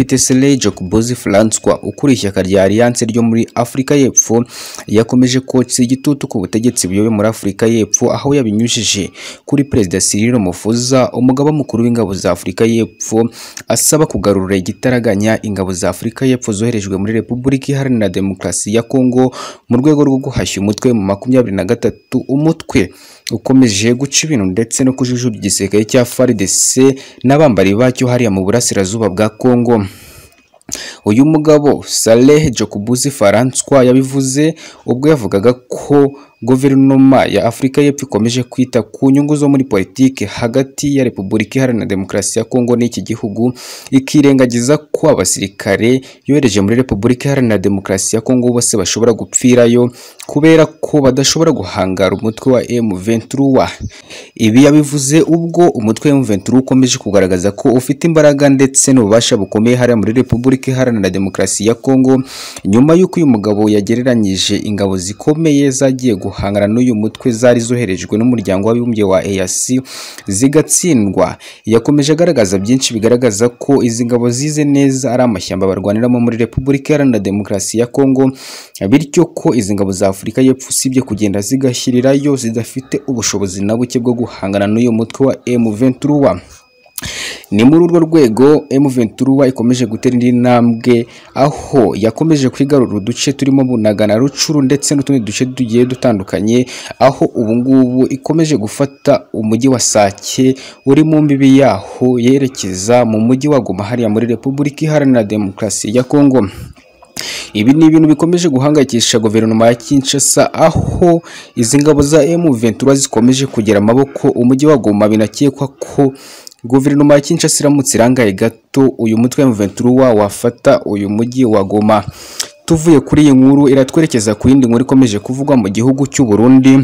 Pitesley Jokubozi Francois ukuriye ishyaka rya Alliance ryo muri Afurika y'Epfo yakomeje kotsa igitutu ku butegetsi buyoboye muri Afurika y'Epfo aho yabinyujije kuri Perezida Cyril Ramaphosa umugaba mukuru w'ingabo za Afurika y'Epfo asaba kugarura igitaraganya ingabo za Afurika y'Epfo zoherejwe muri Repubulika Iharanira Demokarasi ya Kongo mu rwego rwo guhashya umutwe mu makumyabiri na gatatu umutwe ukomeje guca ibintu ndetse no kujujubya igisirikare cya FARDC n'abambari bacyo hariya mu burasirazuba bwa Kongo uyu mugabo Saleh Jokubuzi Francois yabivuze ubwo yavugaga ko guverinoma ya Afurika y'Epfo ikomeje kwita ku nyungu zo muri politiki hagati ya Repubulika Iharanira Demokarasi ya Kongo n'iki gihugu ikirengagiza ko abasirikare yohereje muri Repubulika Iharanira Demokarasi ya Kongo bose bashobora gupfirayo kubera ko badashobora guhangara umutwe wa M23 ibi yabivuze ubwo umutwe wa M23 ukomeje kugaragaza ko ufite imbaraga ndetse n'ububasha bukomeye hariya muri Repubulika Iharanira Demokarasi ya Kongo nyuma y'uko uyu mugabo yagereranyije ingabo zikomeye zagiye guhangana n'uyu mutwe zari zoherejwe n'umuryango w'abibumbye wa EAC zigatsindwa yakomeje agaragaza byinshi bigaragaza ko izi ngabo zize neza ari amashyamba barwaniramo muri Repubulika Iharanira Demokarasi ya Kongo bityo ko izi ngabo za Afurika y'Epfo usibye kugenda zigashyirirayo zidafite ubushobozi na buke bwo guhangana n'uyu mutwe wa M23 ni muri urwo rwego M23 ikomeje gutera indi ntambwe aho yakomeje kwigarura uduce turimo Bunaga na Rucuru ndetse n'utundi duce tugiye dutandukanye aho ubu ngubu ikomeje gufata umujyi wa Sake uri mu mbibi yaho yerekeza mu mujyi wa Goma hariya muri Repubulika Iharanira Demokarasi ya Kongo ibi ni ibintu bikomeje guhangayikisha guverinoma ya Kinshasa aho izi ngabo za M23 zikomeje kugera amaboko umujyi wa Goma binakekwa ko guverinoma ya Kinshasa iramutse irangaye gato uyu mutwe wa M23 wafata uyu mujyi wa Goma tuvuye kuri iyi nkuru iratwerekeza ku yindi nkuru ikomeje kuvugwa mu gihugu cy'u Burundi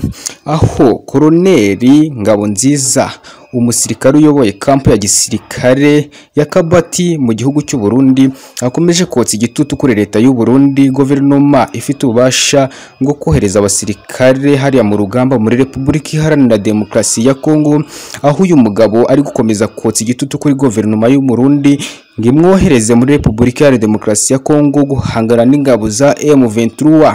aho koroneri Ngabonziza umusirikare uyoboye kampu ya gisirikare ya Kabati mu gihugu cy'u Burundi akomeje kotsa igitutu kuri leta y'u Burundi guverinoma ifite ububasha bwo kohereza abasirikare hariya mu rugamba muri Repubulika Iharanira Demokarasi ya Kongo aho uyu mugabo ari gukomeza kotsa igitutu kuri guverinoma y'u Burundi ngo imwohereze muri Repubulika Iharanira Demokarasi ya Kongo guhangana n'ingabo za M23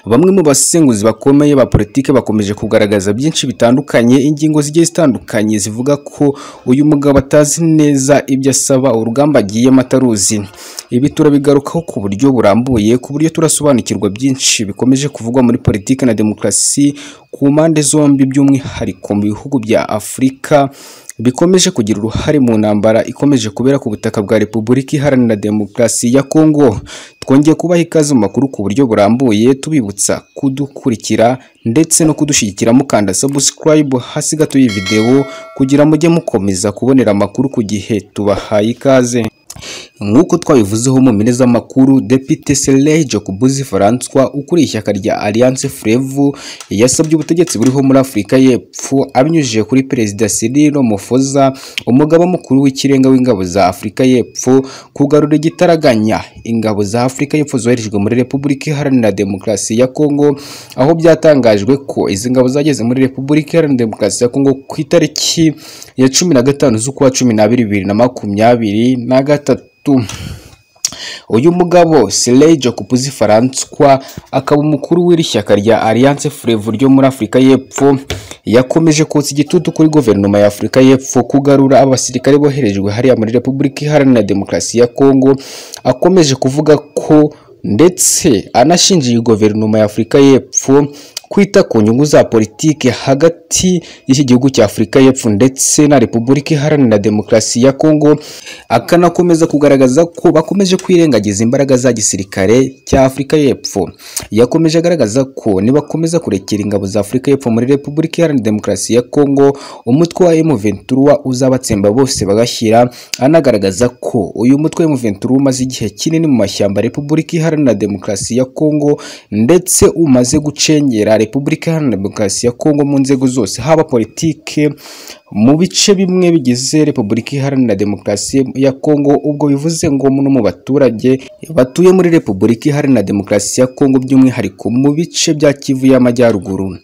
Bamwe mu basenguzi bakomeye ba politike bakomeje kugaragaza byinshi bitandukanye ingingo zigiye zitandukanye zivuga ko uyu mugabo atazi neza ibyo asaba urugamba agiyemo ataruzi ibi turabigarukaho ku buryo burambuye ku buryo turasobanukirwa byinshi bikomeje kuvugwa muri politike na demokarasi ku mpande zombi by'umwihariko mu bihugu bya Afurika bikomeje kugira uruhare mu ntambara ikomeje kubera ku butaka bwa Repubulika Iharanira Demokarasi ya Kongo twongeye kubaha ikaze mu makuru ku buryo burambuye tubibutsa kudukurikira ndetse no kudushyigikira mukanda subscribe hasi gato y'iyi videwo kugira mujye mukomeza kubonera amakuru ku gihe tubahaye ikaze nk'uko twabivuzeho mu mpine z'amakuru Depite Seleh Jokubuzi Francois ukuriye ishyaka rya Alliance Frevu yasabye ubutegetsi buriho muri Afurika y'Epfo abinyujije kuri Perezida Cyril Ramaphosa umugaba mukuru w'ikirenga w'ingabo za Afurika y'Epfo kugarura igitaraganya ingabo za Afurika y'Epfo zoherejwe muri Repubulika Iharanira Demokarasi ya Kongo aho byatangajwe ko izi ngabo zageze muri Repubulika Iharanira Demokarasi ya Kongo ku itariki ya cumi na gatanu z'ukwa cumi n'abiri bibiri na makumyabiri na gatatu uyu mugabo Sirey Jokupuzi Francois akaba umukuru w'iri shyaka rya Alliance Frevu ryo muri Afurika y'Epfo yakomeje kotsa igitutu kuri guverinoma ya Afurika y'Epfo kugarura abasirikare boherejwe hariya muri Repubulika Iharanira Demokarasi ya Kongo akomeje kuvuga ko ndetse anashinjiye guverinoma ya Afurika y'Epfo kwita ku nyungu za politiki hagati y'iki gihugu cya Afurika y'Epfo ndetse na Repubulika Iharanira Demokarasi ya Kongo akanakomeza kugaragaza ko bakomeje kwirengagiza imbaraga za gisirikare cya Afurika y'Epfo yakomeje agaragaza ko nibakomeza kurekera ingabo za Afurika y'Epfo muri Repubulika Iharanira Demokarasi ya Kongo umutwe wa M23 uzabatsemba bose bagashyira anagaragaza ko uyu mutwe wa M23 umaze igihe kinini mu mashyamba Repubulika Iharanira Demokarasi ya Kongo ndetse umaze gucengera Repubulika Iharanira Demokarasi ya Kongo mu nzego zose haba politike mu bice bimwe bigize Repubulika Iharanira Demokarasi ya Kongo ubwo bivuze ngo no mu baturage batuye muri Repubulika Iharanira Demokarasi ya Kongo by'umwihariko mu bice bya Kivu y'Amajyaruguru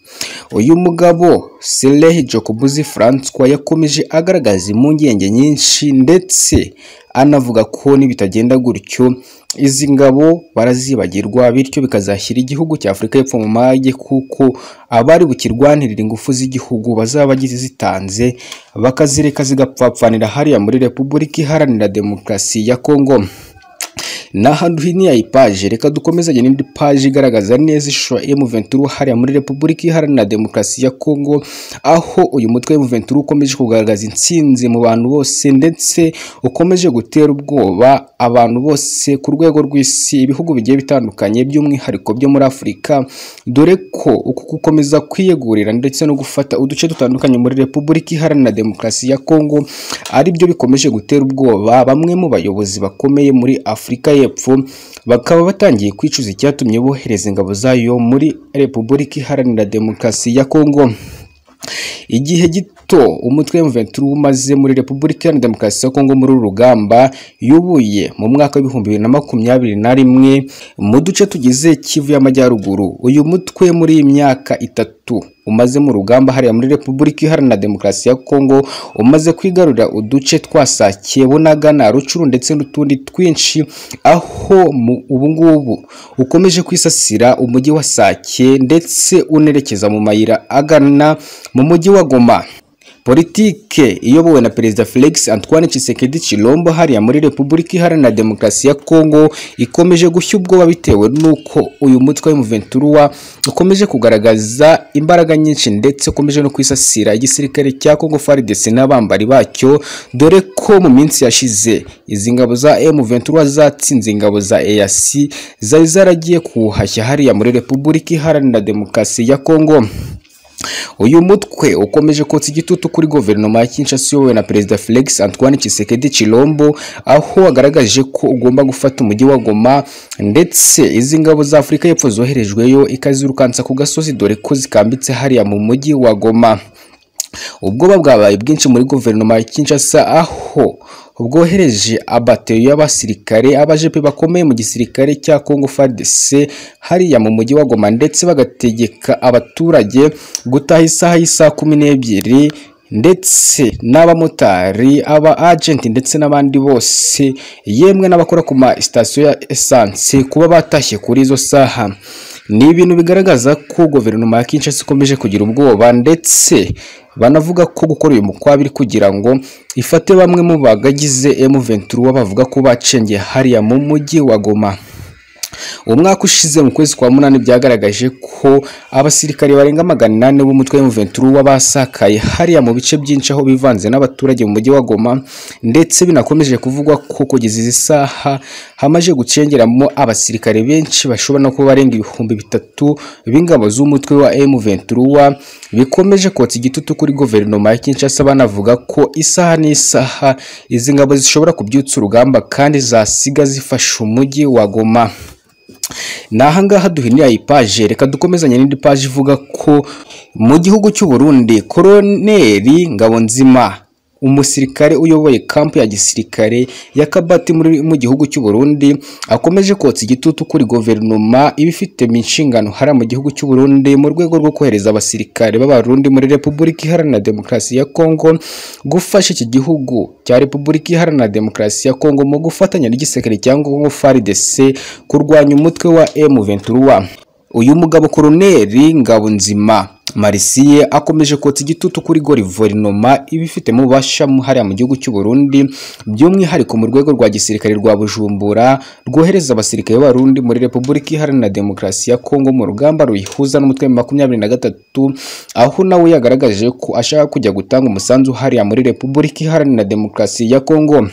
uyu mugabo Sereh Jokobuzi Francois yakomeje agaragaza impungenge nyinshi ndetse anavuga ko nibitagenda gutyo izi ngabo barazibagirwa bityo bikazashyira igihugu cya Afurika y'Epfo mu mage kuko abari bukirwanirira ingufu z'igihugu bazaba bagize zitanze bakazireka zigapfapfanira hariya muri Repubulika Iharanira Demokarasi ya Kongo ni ahantu hino ya ipaje reka dukomezanye n'indi paje igaragaza neza ishusho ya M23 hariya muri Repubulika Iharanira Demokarasi ya Kongo aho uyu mutwe wa M23 ukomeje kugaragaza intsinzi mu bantu bose ndetse ukomeje gutera ubwoba abantu bose ku rwego rw'isi ibihugu bigiye bitandukanye by'umwihariko byo muri Afurika dore ko uku gukomeza kwiyegurira ndetse no gufata uduce dutandukanye muri Repubulika Iharanira Demokarasi ya Kongo ari byo bikomeje gutera ubwoba bamwe mu bayobozi bakomeye muri Afurika y'Epfo bakaba batangiye kwicuza icyatumye bohereza ingabo zayo muri Repubulika Iharanira Demokarasi ya Kongo igihe gito umutwe wa M23 umaze muri Repubulika Iharanira Demokarasi ya Kongo muri uru rugamba yubuye mu mwaka w'ibihumbi bibiri na makumyabiri na rimwe mu duce tugize Kivu y'Amajyaruguru uyu mutwe muri iyi myaka itatu umaze mu rugamba hariya muri Repubulika Iharanira Demokarasi ya Kongo umaze kwigarurira uduce twasakiye Bunagana Rucuru ndetse n'utundi twinshi aho ubu ngubu ukomeje kwisasira umujyi wa Sake ndetse unerekeza mu mayira agana mu mujyi wa Goma politike iyobowe na perezida Felix Antoine Tshisekedi Chilombo hariya muri Repubulika Iharanira Demokarasi ya Kongo ikomeje gushya ubwoba bitewe nuko uyu mutwe wa M23 ukomeje kugaragaza imbaraga nyinshi ndetse ukomeje no kwisasira igisirikare cya Kongo FARDC n'abambari bacyo dore ko mu minsi yashize izi ngabo za M23 zatsinze ingabo za EAC zari zaragiye kuhashya hariya muri Repubulika Iharanira Demokarasi ya Kongo uyu mutwe ukomeje kotsa igitutu kuri guverinoma ya Kinshasa iyobowe na perezida Felix Antoine Tshisekedi Chilombo aho wagaragaje ko ugomba gufata umujyi wa Goma ndetse izi ngabo za Afurika y'Epfo zoherejweyo ikazirukansa ku gasozi dore ko zikambitse hariya mu mujyi wa Goma ubwoba bwabaye bwinshi muri guverinoma ya Kinshasa aho bwohereje abateyo y'abasirikare abajepe bakomeye mu gisirikare cya Congo FARDC hariya mu mujyi wa Goma ndetse bagategeka abaturage gutaha isaha y'isaha kumi n'ebyiri ndetse n'abamotari aba agenti ndetse n'abandi bose yemwe n'abakora ku ma sitasiyo ya esanse kuba batashye kuri izo saha ni ibintu bigaragaza ko guverinoma ya Kinshasa ikomeje kugira ubwoba ndetse banavuga ko gukora uyu mukwabiri kugira ngo ifate bamwe mu bagagize M23 bavuga ko bacengeye hariya mu mujyi wa Goma umwaka ushize mu kwezi kwa munani byagaragaje ko abasirikare barenga magana inani b'umutwe wa M23 basakaye hariya mu bice byinshi aho bivanze n'abaturage mu mujyi wa Goma ndetse binakomeje kuvugwa ko kugeza izi saha hamaze gucengeramo abasirikare benshi bashobora no kuba barenga ibihumbi bitatu b'ingabo z'umutwe wa M23 bikomeje kotsa igitutu kuri guverinoma ya Kinshasa banavuga ko isaha n'isaha izi ngabo zishobora kubyutsa urugamba kandi zasiga zifasha umujyi wa Goma ni ahangaha duhinira ipaje reka dukomezanye n'indi paje ivuga ko mu gihugu cy'u Burundi koroneri Ngabonzima umusirikare uyoboye kampu ya gisirikare ya Kabati muri mu gihugu cy'u Burundi akomeje kotsa igitutu kuri guverinoma ibifite mu nshingano hariya mu gihugu cy'u Burundi mu rwego rwo kohereza abasirikare b'abarundi muri Repubulika Iharanira Demokarasi ya Kongo gufasha iki gihugu cya Repubulika Iharanira Demokarasi ya Kongo mu gufatanya n'igisirikare cya Congo FARDC kurwanya umutwe wa M23 uyu mugabo koroneri Ngabonzima Marisiye akomeje kotsa igitutu kuri guverinoma iba ifitemo ububasha hariya mu gihugu cy'u Burundi by'umwihariko mu rwego rwa gisirikare rwa Bujumbura rwohereza abasirikare b'Abarundi muri Repubulika Iharanira Demokarasi ya Kongo mu rugamba ruyihuza n'umutwe wa makumyabiri na gatatu aho nawe yagaragaje ko ashaka kujya gutanga umusanzu hariya muri Repubulika Iharanira Demokarasi ya Kongo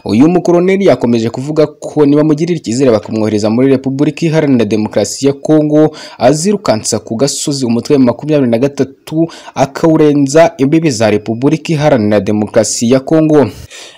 uyu mukoroneri yakomeje kuvuga ko niba mugirira icyizere bakamwohereza muri Repubulika Iharanira Demokarasi ya Kongo azirukansa ku gasozi umutwe wa makumyabiri na gatatu akawurenza imbibi za Repubulika Iharanira Demokarasi ya Kongo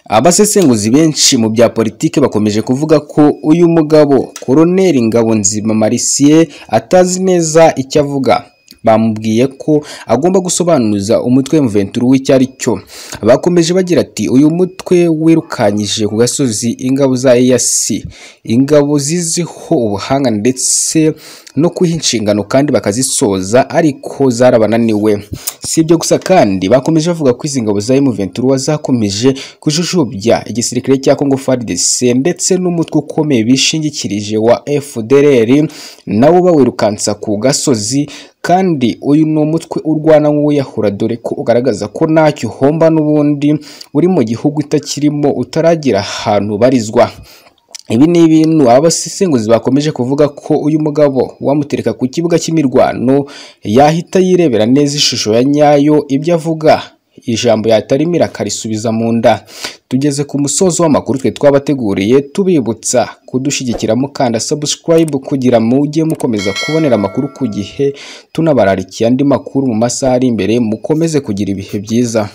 abasesenguzi benshi mu bya politiki bakomeje kuvuga ko uyu mugabo koroneri Ngabonzima Marisiye atazi neza icyo avuga bamubwiye ko agomba gusobanuza umutwe Mventura w'icyo ari cyo bakomeje bagira ati uyu mutwe wirukanyije ku gasozi ingabo za EAC ingabo ziziho ubuhanga ndetse no kwiha inshingano kandi bakazisoza ariko zarabananiwe si ibyo gusa kandi bakomeje bavuga ko izi ngabo za M23 zakomeje kujujubya igisirikare cya Congo FARDC ndetse n'umutwe ukomeye bishingikirije wa FDLR nawo bawirukansa ku gasozi kandi uyu ni umutwe urwana nk'uwiyahura dore ko ugaragaza ko ntacyo uhomba n'ubundi uri mu gihugu utakirimo utaragira ahantu ubarizwa ibi ni ibintu abasesenguzi bakomeje kuvuga ko uyu mugabo wamutereka ku kibuga cy'imirwano yahita yirebera neza ishusho ya nyayo ibyo avuga ijambo yatarimira akarisubiza mu nda tugeze ku musozo w'amakuru twe twabateguriye tubibutsa kudushyigikira mukanda subscribe kugira mujye mukomeza kubonera amakuru ku gihe tunabararikiye andi makuru mu masaha ari imbere mukomeze kugira ibihe byiza